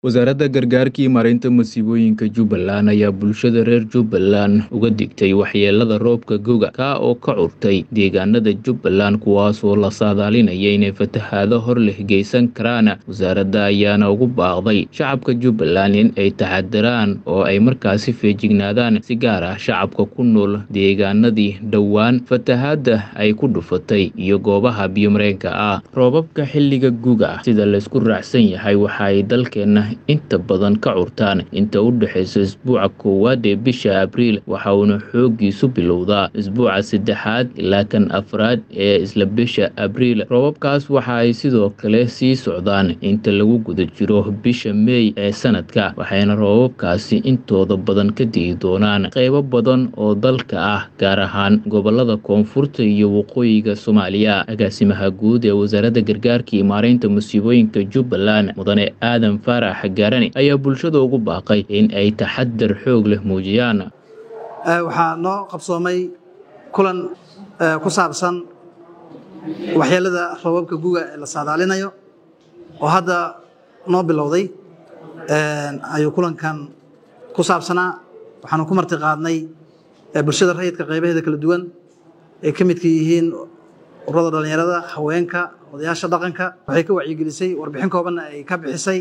wasaaradda gargaarka iyo maareynta masiibooyinka jubbaland ayaa bulshada reer jubbaland uga digtay waxyeelada roobka goga kaa oo ka curtay deegaanada jubbaland kuwaasoo la saadaalinaya inay fatahaado hor leh geysan karaan wasaaradda ayaana ugu baaqday shacabka jubbaland in ay taxadiraan oo ay markaasi feejignaadaan si gaar ah shacabka ku nool deegaanadii dhowaan fatahaadda ay ku dhufatay iyo goobaha biyomareenka ah roobabka xilliga guga sida laysku raacsan yahay waxa ay dalkeenna inta badan ka curtaan inta u dhexaysa isbuuca koowaad ee bisha abriil waxa uuna xooggiisu bilowdaa isbuuca saddexaad ilaa kan afraad ee isla bisha abriil roobabkaas waxa ay sidoo kale sii socdaan inta lagu guda jiro bisha meey ee sanadka waxayna roobabkaasi intooda badan ka digi doonaan qaybo badan oo dalka ah gaar ahaan gobolada koonfurta iyo waqooyiga soomaaliya agaasimaha guud ee wasaaradda gargaarka iyo maareynta musiibooyinka jubbaland mudane aadan faarax gaarani ayaa bulshada ugu baaqay in ay taxadar xoog leh muujiyaan waxaa noo qabsoomay kulan ku saabsan waxyeelada roobabka guga ee la saadaalinayo oo hadda noo bilowday ayuu kulankan ku saabsanaa waxaanu ku marti qaadnay bulshada rayidka qaybaheeda kala duwan ay ka midka yihiin ururada dhallinyarada haweenka odayaasha dhaqanka waxay ka wacyigelisay warbixin koobanna ay ka bixisay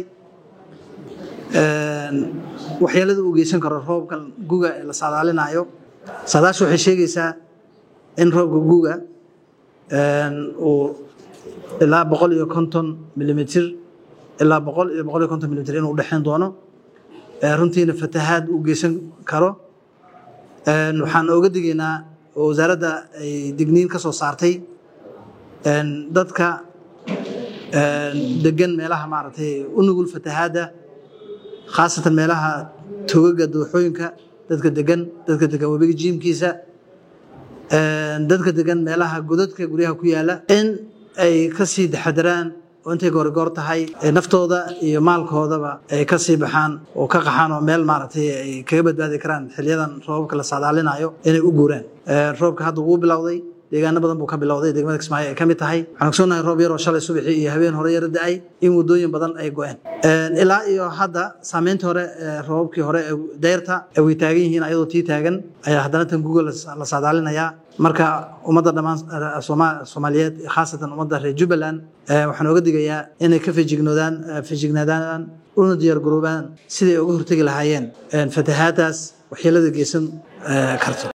waxyeelada uu geysan karo roobkan guga ee la saadaalinayo saadaasha waxay sheegaysaa in roobka guga uu ilaa boqol iyo konton milimitr ilaa boqol iyo boqol iyo konton milimitr inuu udhexeyn doono runtiina fatahaad uu geysan karo waxaan ooga digaynaa oo wasaaradda ay digniin ka soo saartay dadka degan meelaha maaragtay u nugul fatahaadda khaasatan meelaha togaga dooxooyinka dadka degan dadka degan webiga jiimkiisa dadka degan meelaha godadka guryaha ku yaala in ay ka sii taxadaraan oo intay goorigoor tahay naftooda iyo maalkoodaba ay ka sii baxaan oo ka qaxaan oo meel maaragtay ay kaga badbaadi karaan xiliyadan roobabka la saadaalinayo inay u guuraan roobka hadda wuu bilowday deegaano badan buu ka bilowday degmada kismaayo ay ka mid tahay waxaan ogsoonahay roob yaroo shalay subaxii iyo habeen hore yaro da-ay in waddooyin badan ay go-een ilaa iyo hadda saameyntii hore roobabkii hore ee deyrta way taagan yihiin ayadoo tii taagan ayaa haddana tan guga la saadaalinayaa marka ummadda dhammaan soomaaliyeed khaasatan ummadda reer jubbaland waxaan oga digayaa inay ka fejignoodaan fejignaadaan una diyaargaroobaan siday uga hortegi lahaayeen fatahaadaas waxyeelada geysan karto